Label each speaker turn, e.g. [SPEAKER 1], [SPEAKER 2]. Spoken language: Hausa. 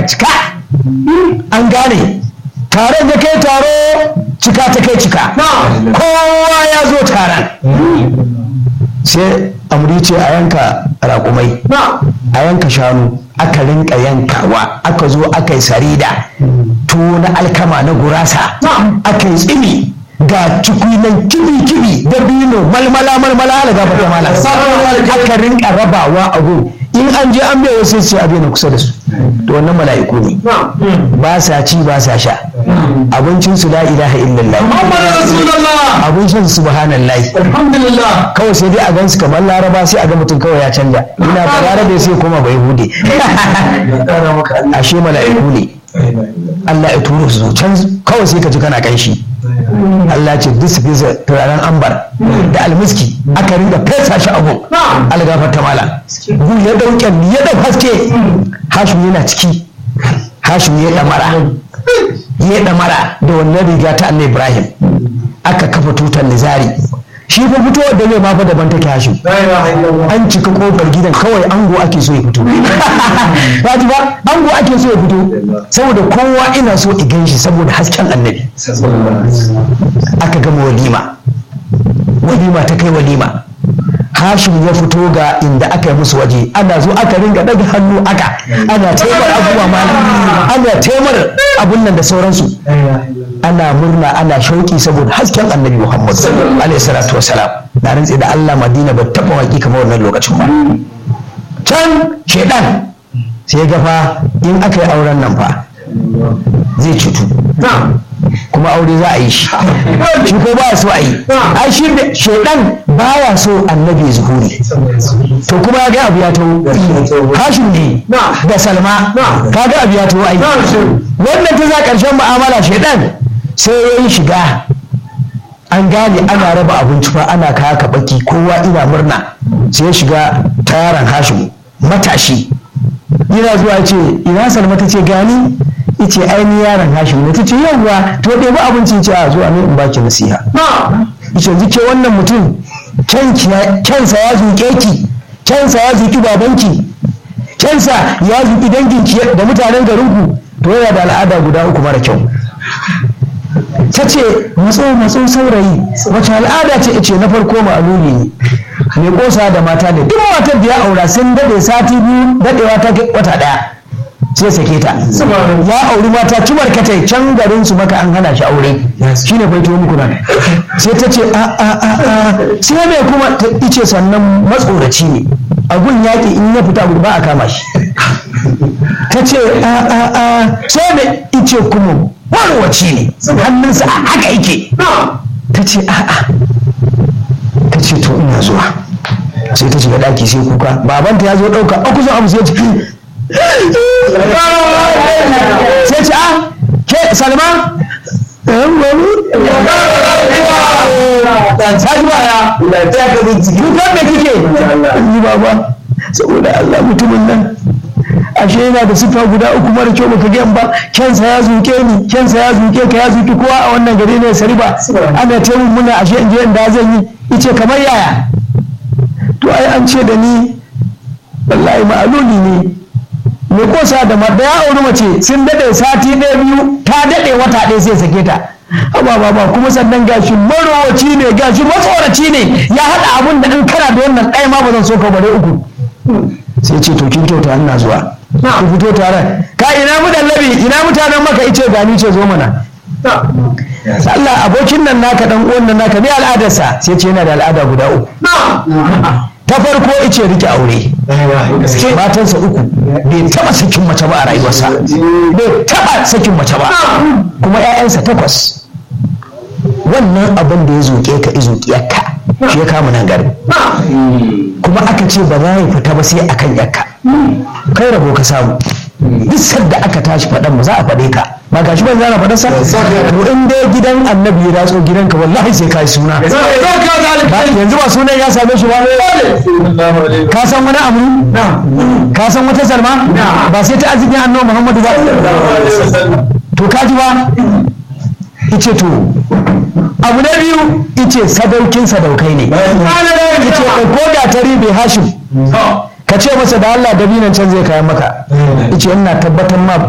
[SPEAKER 1] cika an gane taron ya kai taro cika ta kai cika kowa ya zo taron sai amri ce a yanka raƙumai a yanka shanu aka rinka yankawa aka zo aka yi sarida tuwo na alkama na gurasa aka yi tsimi ga cikui nan kibi kibi da bino malmala malmala ala gaba ta mala aka rinka rabawa a gun in an je an bai wasu sai abin na kusa da su to wannan mala'iku ne ba sa ci ba sa sha abincin su la ilaha illallah abincin su subhanallahi
[SPEAKER 2] Alhamdulillah.
[SPEAKER 1] kawai sai dai a gansu kamar laraba sai a ga mutum kawai ya canja ina ba larabe sai koma bai hude ashe mala'iku ne Allah ya turo su zo can kawai sai ka ji kana kanshi Allah ce duk su fesa turaren ambar da almiski aka ringa fesa shi abu algafar ta mala gu ya dauke ya dau haske hashim yana ciki hashim ya damara ya damara da wannan riga ta Allah Ibrahim aka kafa tutar nizari shi fa fito da zai ma fa daban take hashim an cika kofar gidan kawai ango ake so ya fito ba ji ba ango ake so ya fito saboda kowa ina so i gan shi saboda hasken annabi aka gama walima walima ta kai walima hashim ya fito ga inda aka yi musu waje ana zo aka ringa daga hannu aka ana taimar abubuwa mana ana taimar abun nan da sauransu ana murna ana shauki saboda hasken annabi muhammad alaihi salatu wasalam na rantse da allah madina ba taɓa waki kamar wannan lokacin ba can shaidan sai ga fa in aka yi auren nan fa zai cutu kuma aure za a yi shi shi ko ba so a yi ai shi shaidan baya so annabi zuhuri to kuma ya ga abu ya taho hashin ne da salma ka ga abu ya taho ai wannan ta za karshen mu'amala shaidan sai ya yi shiga an gane ana raba abinci fa ana kaya ka baki kowa ina murna sai ya shiga taron hashim matashi yana zuwa ce ina salma ta ce gani yace aini yaron hashim ne ta ce yawwa to ɗebi abinci ce a zuwa ne in baki nasiha yace yanzu ke wannan mutum kyansa ya zuƙe ki kyansa ya zuƙi babanki kyansa ya zuƙi danginki da mutanen garinku to yana da al'ada guda uku mara kyau ta ce matso matso saurayi wace al'ada ce ce na farko ma'aluli ne mai kosa da mata ne duk matar da ya aura sun daɗe sati biyu daɗewa ta wata ɗaya sai sake ta ya auri mata ci barkatai can garin su maka an hana shi aure shine bai to muku nan sai ta ce a a a a sai mai kuma ta ice sannan matsoraci ne a gun yaƙi in ya fita ba a kama shi ta ce a a a sai mai ice kuma warwaci ne hannunsa a haka yake ta ce a a ta ce to ina zuwa sai ta shiga ɗaki sai kuka babanta ya zo ɗauka a kusa abu sai ce sai ce a ke salma Kukan da kike yi baba saboda Allah mutumin nan ashe yana da sifa guda uku mara kyau baka gan ba kyansa ya zuke ni kyansa ya zuke ka ya zuki kowa a wannan gari ne sariba ana taimun muna ashe in je inda zan yi ice kamar yaya to ai an ce da ni wallahi ma'aluli ne mai kosa da da ya auri mace sun daɗe sati ɗaya biyu ta daɗe wata ɗaya sai sake ta amma baba kuma sannan gashi marowaci ne gashi matsoraci ne ya haɗa abun da in kana da wannan ɗaya ma ba zan so ka bare uku sai ce to kin kyauta ina zuwa ku fito tare ka ina mu dallabi ina mutanen maka ice gani ce zo mana Allah abokin nan naka dan uwan nan naka ne al'adarsa sai ce yana da al'ada guda uku ta farko ice rike aure matansa uku bai taba sakin mace ba a rayuwarsa bai taba sakin mace ba kuma 'ya'yansa takwas wannan abin da ya zuƙe ka izuƙi yakka shi ya kama nan gari kuma aka ce ba za ya fita ba sai akan yakka kai rabo ka samu duk sadda aka tashi faɗan mu za a faɗe ka ba gashi ban zana faɗa sa to in dai gidan annabi ya ratso gidanka wallahi sai ka yi suna yanzu ba sunan ya same shi ba ka san wani abu ka san wata salma ba sai ta arzikin annabi muhammadu ba to ka ji ba ice to abu na biyu ice sadaukin sadaukai ne ice ɗauko gatari bai hashim ka ce masa da Allah dabinan can zai kayan maka ice ina tabbatar ma